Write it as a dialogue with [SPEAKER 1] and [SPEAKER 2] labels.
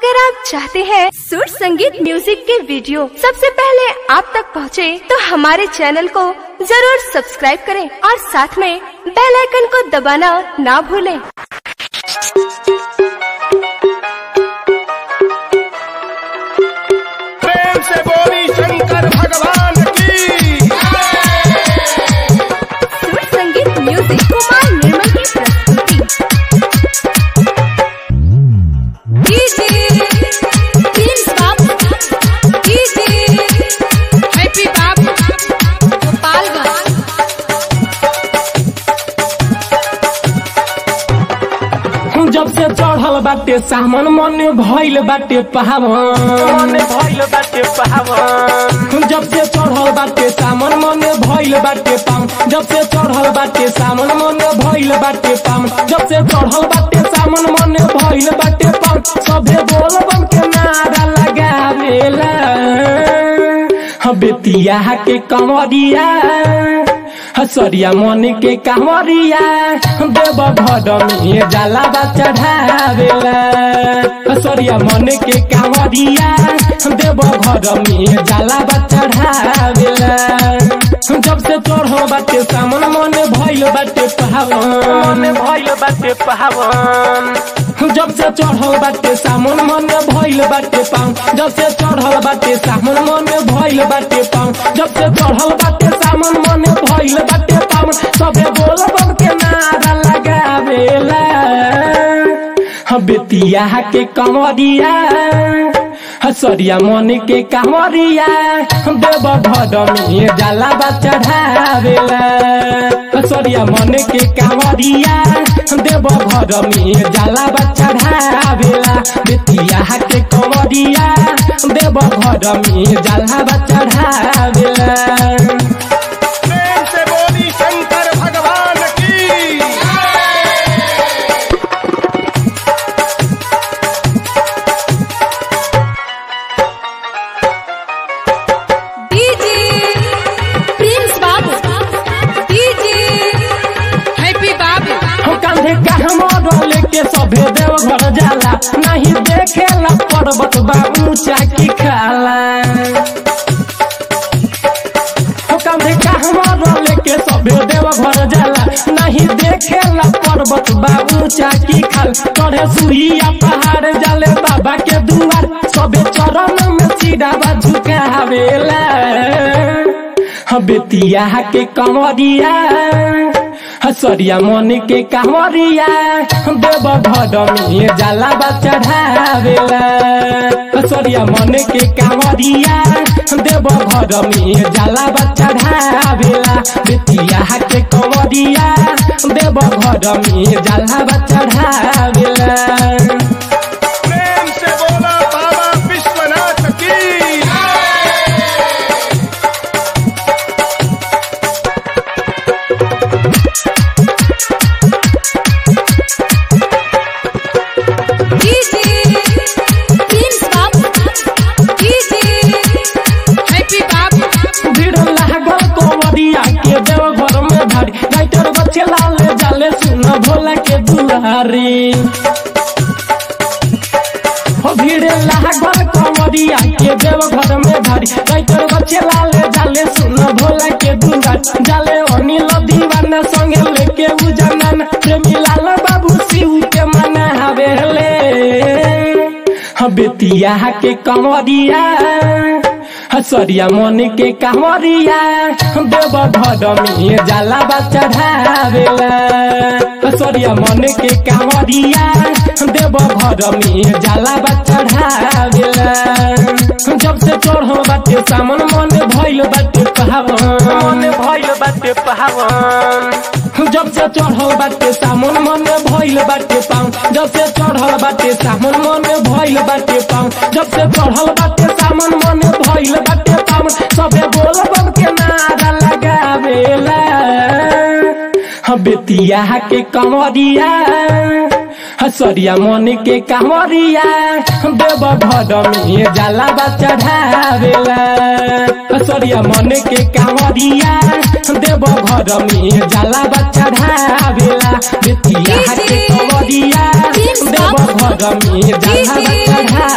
[SPEAKER 1] अगर आप चाहते हैं सुर संगीत म्यूजिक के वीडियो सबसे पहले आप तक पहुंचे, तो हमारे चैनल को जरूर सब्सक्राइब करें और साथ में बेल आइकन को दबाना ना भूलें।
[SPEAKER 2] प्रेम से बोली शंकर भगवान की
[SPEAKER 1] सुर संगीत म्यूजिक कुमार निर्मल की प्रस्तुति
[SPEAKER 3] जब से चढ़ल बाटे सामन मन भइल बाटे पहावन भइल बाटे पहावन जब से चढ़ल बाटे सामन मन भइल बाटे पाम जब से चढ़ल बाटे सामन मन भइल बाटे पाम जब से चढ़ल बाटे सामन मन भइल बाटे पाम सभे बोल बम के नारा लगावेला बेतिया के कमरिया हसरिया मन के कांवरिया देव घर में जाला बा चढ़ावेला हसरिया मन के कांवरिया देव घर में जाला बा चढ़ावेला जब से चढ़ो बाटे सामन मन भइल बाटे पहावन भइल बाटे पहावन जब से चढ़ल बाटे सामन मन भइल बाटे पाऊँ जब से चढ़ल बाटे सामन मन भइल बाटे पाऊँ जब से चढ़ल बाटे सामन मन भइल बाटे पाऊँ सबे बोल बम के नारा लगावेला बेतिया के कमरिया हसरिया मन के कांवरिया देव घर में जाला बा चढ़ावेला हसरिया मन के कांवरिया देव घर में जाला बा चढ़ावेला बेतिया के कमरिया देव घर में जाला बा चढ़ावेला
[SPEAKER 2] प्रेम से बोली शंकर भगवान की
[SPEAKER 3] हो कांधे कहमर लेके सभे देव घर जाला नहीं देखेला पर्वत बा ऊंचा की खाला हो कांधे कहमर लेके सभे देव घर जाला नहीं देखेला पर्वत बा ऊंचा की खाल चढ़े सुइया पहाड़ जाले बाबा के दुआर सभे चरण में सीधा झुकावेला बेतिया के कमरिया हसरिया मन के कांवरिया देव घर में जाला बा चढ़ावेला हसरिया मन के कांवरिया देव घर में जाला बा चढ़ावेला बेतिया के कंवरिया देव घर में जाला बा चढ़ावेला
[SPEAKER 2] प्रेम से बोला बाबा विश्वनाथ की
[SPEAKER 3] भीड़ लागल कंवरिया के देव घर में भारी राइटर बच्चे लाल जाले सुन भोला के दुआरी हो भीड़ लागल कंवरिया के देव घर में भारी राइटर बच्चे लाल जाले सुन भोला के दुआरी जाले अनिल दीवाना संगे लेके उजनन प्रेमी लाल बाबू शिव के मना हवेले बेतिया के कंवरिया हसरिया मन के कांवरिया देव घर में जाला बा चढ़ावेला हसरिया मन के कांवरिया देव घर में जाला बा चढ़ावेला जब से चढ़ो बाटे सामन मन भइल बाटे पहावन भइल बाटे पहावन जब से चढ़ल बाटे सामन मन भइल बाटे पाऊँ जब से चढ़ल बाटे सामन मन भइल बाटे पाऊँ जब से चढ़ल बाटे सामन मन भइल बाटे पाऊँ सबे बोल बम के नारा लगावेला बेतिया के कंवरिया हसरिया मन के कांवरिया देव घर में जाला बा चढ़ावेला हसरिया मन के कांवरिया देव घर में जाला बा चढ़ावेला बेतिया के कंवरिया देव घर में जाला बा चढ़ावेला